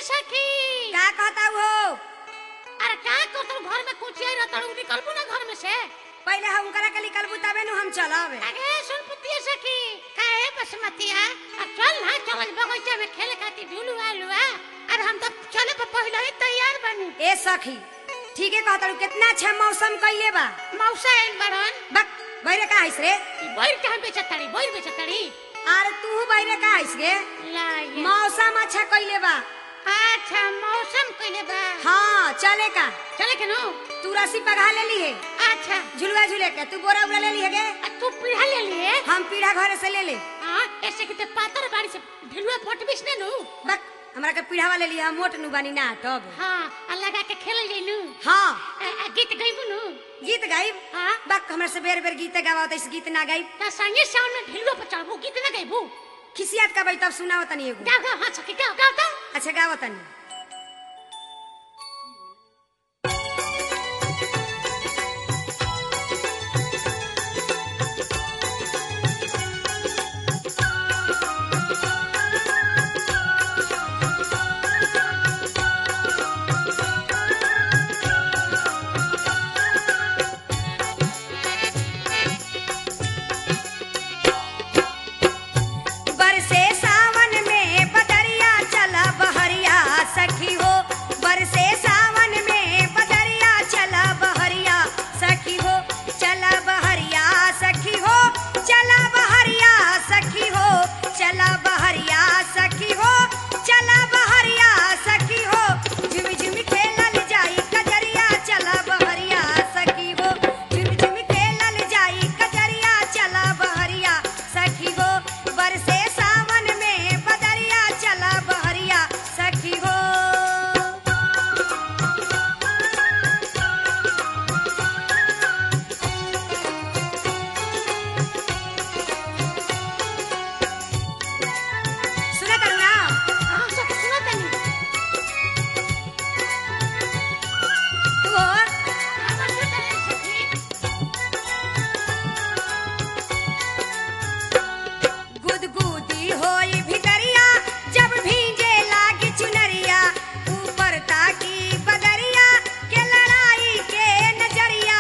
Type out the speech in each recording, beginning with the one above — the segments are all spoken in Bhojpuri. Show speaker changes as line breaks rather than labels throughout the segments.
सखी
का कहता हो
अरे का कर तू घर में कुछ आई रहता हूँ निकलबू ना घर में से
पहले हम करा के निकलबू तबे नु हम चलब
अरे सुन पुतिया सखी काहे बसमतिया अब चल ना चल बगीचा में खेले खातिर झूलुआ लुआ अरे हम तो चले पर पहले ही तैयार बनी
ए सखी ठीक है कहता हूँ कितना अच्छा मौसम कइले बा
मौसा आइल बड़न
बक बैरे का आइस रे
बोर कहाँ बेचतड़ी बोर बेचतड़ी
अरे तू बैरे का आइस गे
ला ये
मौसम अच्छा कइले बा
अच्छा मौसम कइले बा
हाँ चले का
चले के नो
तू रस्सी पगा ले ली है
अच्छा
झुलवा झूले के तू बोरा उरा ले ली है गे
आ तू पीढ़ा ले लिए
हम पीढ़ा घरे से ले ले
हाँ ऐसे कि ते पातर बाड़ी से ढिलुआ फटबिस ने नु
बक हमरा के पीढ़ा वाले लिए हम मोट नु बानी ना टब
हाँ आ लगा के खेल जइनु
हाँ
आ, आ, गीत गइबू नु
गीत गाइब
हाँ
बक हमरा से बेर बेर गीत गावा इस गीत ना गाइब
ता संगे साउंड में ढिलुआ पर चढ़बू गीत ना गइबू
खिसियात का तब सुनाओ तनी एगो
गाओ गाओ हाँ सखी गाओ गाओ गाओ
अच्छा गावा तनी बरसे सावन में बदरिया चला बहरिया सखी हो बरसे सावन में बदरिया चला बहरिया सखी हो चला बहरिया सखी हो चला बहरिया सखी हो चला बहरिया सखी हो चला बहरिया सखी हो झुम झुम खेलल जाई कजरिया चला बहरिया सखी हो झुम झुम खेलल जाई कजरिया चला बहरिया सखी हो बरसे सावन में बदरिया चला बहरिया सखी हो सुना करू ना
हाँ सखी सुना तनी
तू हो
हाँ बस तनी सखी
गुदगुदी होई भितरिया जब भींजे लागी चुनरिया ऊपर ताकी बदरिया के लड़ाई के नजरिया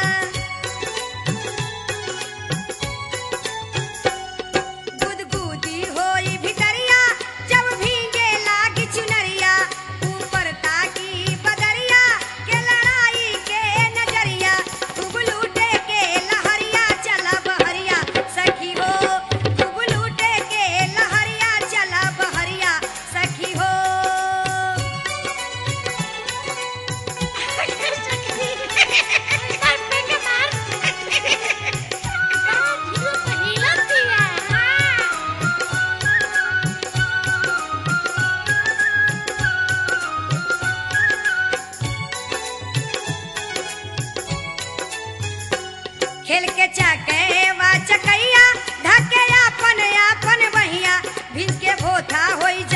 गुदगुदी होई भितरिया जब भींजे लागी चुनरिया ऊपर ताकी बदरिया के लड़ाई के नजरिया खूब लूटे के लहरिया चला बहरिया सखी हो खूब लूटे के लहरिया चला बहरिया सखी हो खेल के चके वा चकैया धके अपन अपन बहिया भिज के भोथा होई